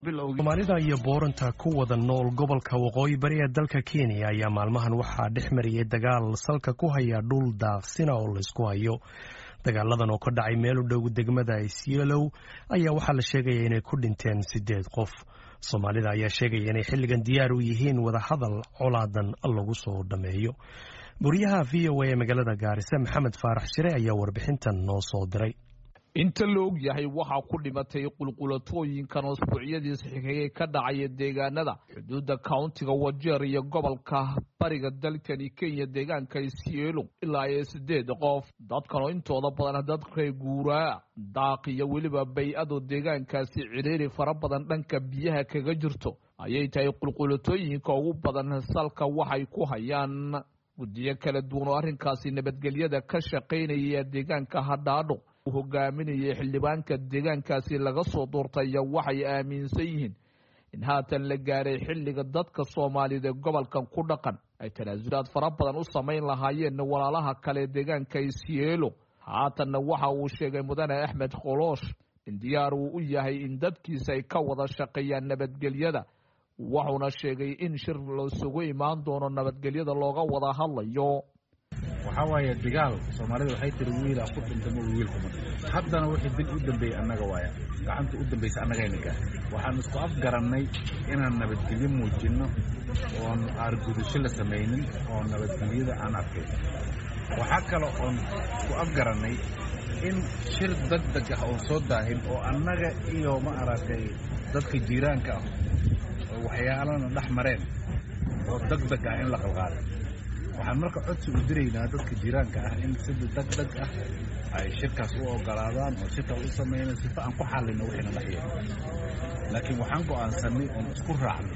soomaalida iyo booranta ku wada nool gobolka waqooyi bari ee dalka kenya ayaa maalmahan waxaa dhex mariyay dagaal salka ku haya dhul daaqsina oo laysku hayo dagaaladan oo ka dhacay meel u dhow degmada isyeelow ayaa waxaa la sheegaya inay ku dhinteen sideed qof soomaalida ayaa sheegaya inay xilligan diyaar u yihiin wadahadal colaadan lagu soo dhammeeyo guryaha v o a ee magaalada gaarisa maxamed faarax shire ayaa warbixintan noo soo diray inta la og yahay waxaa ku dhimatay qulqulatooyinkan usbuucyadiis xigay ka dhacaya deegaanada xuduudda countiga wajeer iyo gobolka bariga dalkani kenya deegaanka isyeelo ilaa iyo sideed qof dadkan oo intooda badan dad reer guuraa daaq iyo weliba bay-ado deegaankaasi ciriiri fara badan dhanka biyaha kaga jirto ayay tahay qulqulatooyinka ugu badan salka waxay ku hayaan guddiyo kala duwan oo arrinkaasi nabadgelyada ka shaqaynaya deegaanka hadhaadho hogaaminayay xildhibaanka deegaankaasi laga soo doortaya waxay aaminsan yihiin in haatan la gaaray xilliga dadka soomaaliyed ee gobolkan ku dhaqan ay tanaasulaad fara badan u samayn lahaayeen walaalaha kale deegaanka isyeelo haatanna waxa uu sheegay mudane axmed koloosh in diyaar uu u yahay in dadkiisa ay ka wada shaqeeyaan nabadgelyada wuxuuna sheegay in shir lasugu imaan doono nabadgelyada looga wada hadlayo waxaa waaye digaal soomaalida waxay tiri wiilaa ku dhintamo wiilkuma haddana wixii dib u dambeeyey annaga waaya gacanta u dambaysa annagayna gaar waxaan isku afgarannay inaan nabadgelyo muujinno oon aargudasho la samaynin oo nabadgelyada aan arkay waxaa kale oon isku afgarannay in shir deg deg ah oon soo daahin oo annaga iyo ma aragtay dadka jiiraanka ah oo waxyaalana dhex mareen oo deg deg ah in la qalqaaday waxaan marka codsi u diraynaa dadka jiraanka ah in sida deg deg ah ay shirkaas u ogolaadaan oo shirkaas u samayna sifa aan ku xallino wixiina dhex yeelo laakiin waxaan go'aansanay oon isku raacnay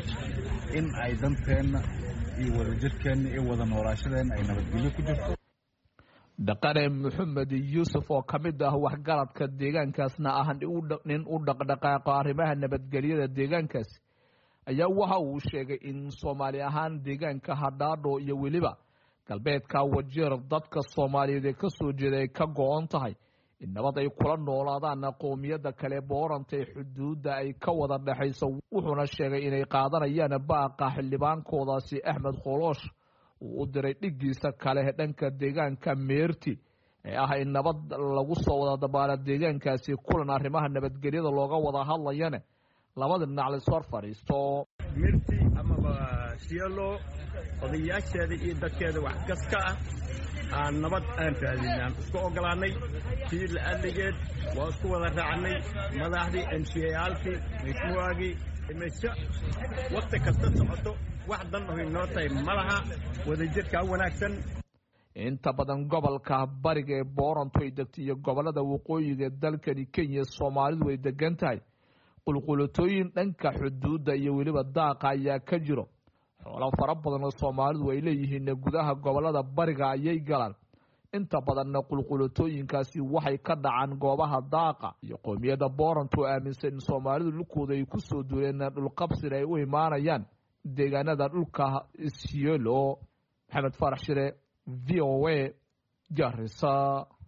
in ay danteenna iyo wadajirkeenna iyo wada noolaashadeenna ay nabadgelyo ku jirto dhaqane maxamed yuusuf oo ka mid ah waxgaradka deegaankaasna ah nin u dhaqdhaqaaqo arrimaha nabadgelyada deegaankaasi ayaa waxa uu sheegay in soomaali ahaan deegaanka hadhaadho iyo weliba galbeedka wajeer dadka soomaaliyeed ee ka soo jeeda ay ka go-on tahay in nabad ay kula noolaadaan qoomiyadda kale booranta ee xuduudda ay ka wada dhexayso wuxuuna sheegay inay qaadanayaan baaqa xildhibaankoodaasi axmed koloosh uu u diray dhigiisa kale dhanka deegaanka meerti ee ah in nabad lagu soo wada dabaala deegaankaasi kulan arrimaha nabadgelyada looga wada hadlayane labada dhinac lays hor fadhiisto mirti amaba sielo odayaasheeda iyo dadkeeda wax kas ka ah aan nabad aan raadinaan isku ogolaannay sii la-adligeed waa isku wada raacnay madaxdii emsiyayaalkii mashmuuagii mesho wakhti kasta socoto wax dan oy noo tahay ma laha wadajirkaa wanaagsan inta badan gobolka bariga ee boorantu ay degtay iyo gobolada waqooyiga ee dalkani kenya soomaalidu ay degan tahay qulqulatooyin dhanka xuduudda iyo weliba daaqa ayaa ka jiro xoolo fara badan oo soomaalidu ay leeyihiin gudaha gobolada bariga ayay galaan inta badanna qulqulatooyinkaasi waxay ka dhacaan goobaha daaqa iyo qoomiyadda boorantu aaminsan in soomaalidu dhulkooda ay ku soo duuleen dhulqabsina ay u imaanayaan deegaanada dhulka isyeelo maxamed faarax shire v o a garisa